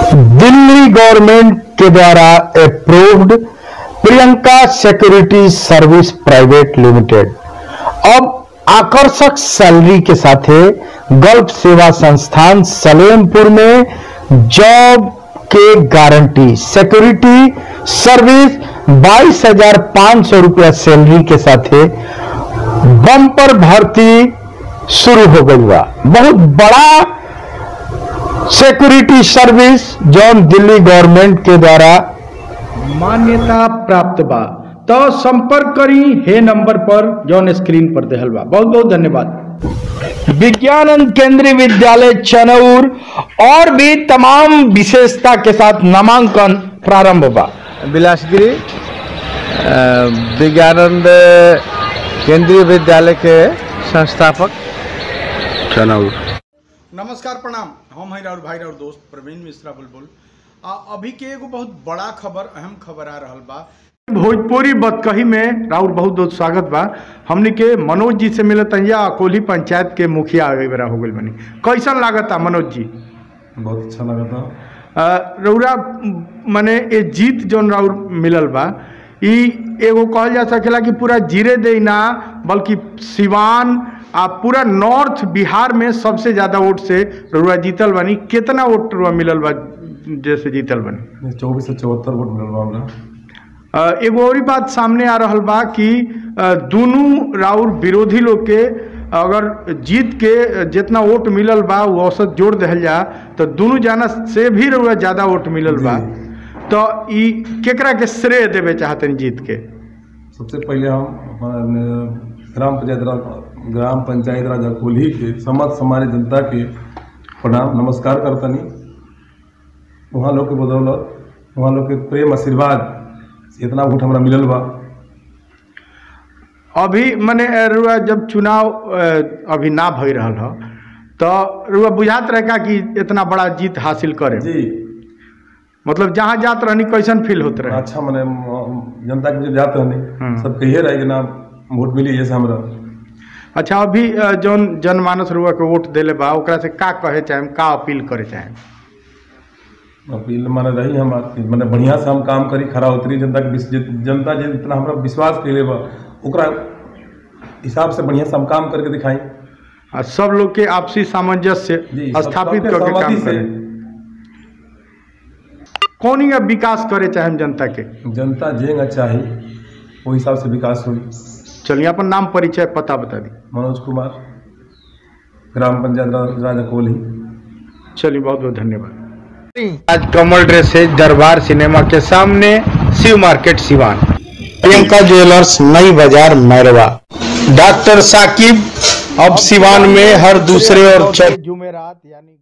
Delhi government के द्वारा approved Priyanka security service private limited अब आकर्षक सैलरी के साथ गल्फ सेवा संस्थान सलेमपुर में जॉब के गारंटी सिक्योरिटी सर्विस बाईस हजार पांच सौ रुपया सैलरी के साथ बम्पर भर्ती शुरू हो गई बा बहुत बड़ा सिक्योरिटी सर्विस जौन दिल्ली गवर्नमेंट के द्वारा मान्यता प्राप्त बा तो संपर्क करी हे नंबर पर जौन स्क्रीन पर देहल बा बहुत बहुत धन्यवाद विज्ञानंद केंद्रीय विद्यालय चनौर और भी तमाम विशेषता के साथ नामांकन प्रारंभ बा बिलासगिरी अ, विज्ञानंद केंद्रीय विद्यालय के संस्थापक चनौर नमस्कार प्रणाम हम हैं राउर भाई राउर दोस्त प्रवीण मिश्रा बुलबुल आ अभी के एगो बहुत बड़ा खबर अहम खबर आ रहल बा भोजपुरी बतकही में राउर बहुत बहुत स्वागत बा हमनी के मनोज जी से मिलत या कोल्ही पंचायत के मुखिया आगे बेरा हो गइल बनी कैसन लागता मनोज जी बहुत अच्छा लगा था अ, रउरा मने ए जीत जौन राउर मिलल बा ई एगो कहल जा सकेला कि पूरा जीरे दे ना बल्कि सिवान आ पूरा नॉर्थ बिहार में सबसे ज्यादा वोट से रउरा जीतल बानी कितना वोट रउरा मिलल बा जैसे जीतल बानी चौबीस से चौहत्तर वोट मिलल बा हमरा अ, एगो और बात सामने आ रहल बा कि अ, दुनू राउर विरोधी लोग के अगर जीत के जितना वोट मिलल बा वो औसत जोड़ दिहल जा तो दुनू जाना से भी रउरा ज्यादा वोट मिलल बा तो ई केकरा के श्रेय देवे चाहतन जीत के सबसे पहले हम अपना ग्राम पंचायत राज ग्राम पंचायत राज अकोली के समस्त हमारे जनता के प्रणाम नमस्कार करतनी वहाँ लोग के बदौलत वहाँ लोग के प्रेम आशीर्वाद से इतना वोट हमरा मिलल बा अभी मने अ, रुआ जब चुनाव अ, अभी ना भई रहल ह तो रुआ बुझात रहे का कि इतना बड़ा जीत हासिल करे जी मतलब जहाँ जात रहनी कैसन फील होत रहे अच्छा मने म- जनता के जो जात हम्म। रहनी सब कहिए रहे कि ना वोट मिली जैसे हमरा अच्छा अभी अ, जौन जनमानस रुआ के वोट देले बा ओकरा से का कहे चाहे का अपील करे चाहे अपील माने रही हम बात की माने बढ़िया से हम काम करी खरा उतरी जनता के विस- जित- जनता जे जितना हमरा विश्वास कैले बा ओकरा हिसाब से बढ़िया से हम काम करके दिखाई आ सब लोग के आपसी सामंजस्य जी सब- स्थापित सबके करके काम सहमति से करे कौन ही विकास करे चाहे जनता के जनता जेंगा चाही वो हिसाब से विकास हुई चलिए अपन नाम परिचय पता बता दी मनोज कुमार ग्राम पंचायत रा- राजा कोहली चलिए बहुत बहुत धन्यवाद आज कमल ड्रेसेज दरबार सिनेमा के सामने शिव मार्केट सिवान प्रियंका ज्वेलर्स नई बाजार मैरवा डॉक्टर साकिब अब सिवान में हर दूसरे और चौथे जुमेरात यानी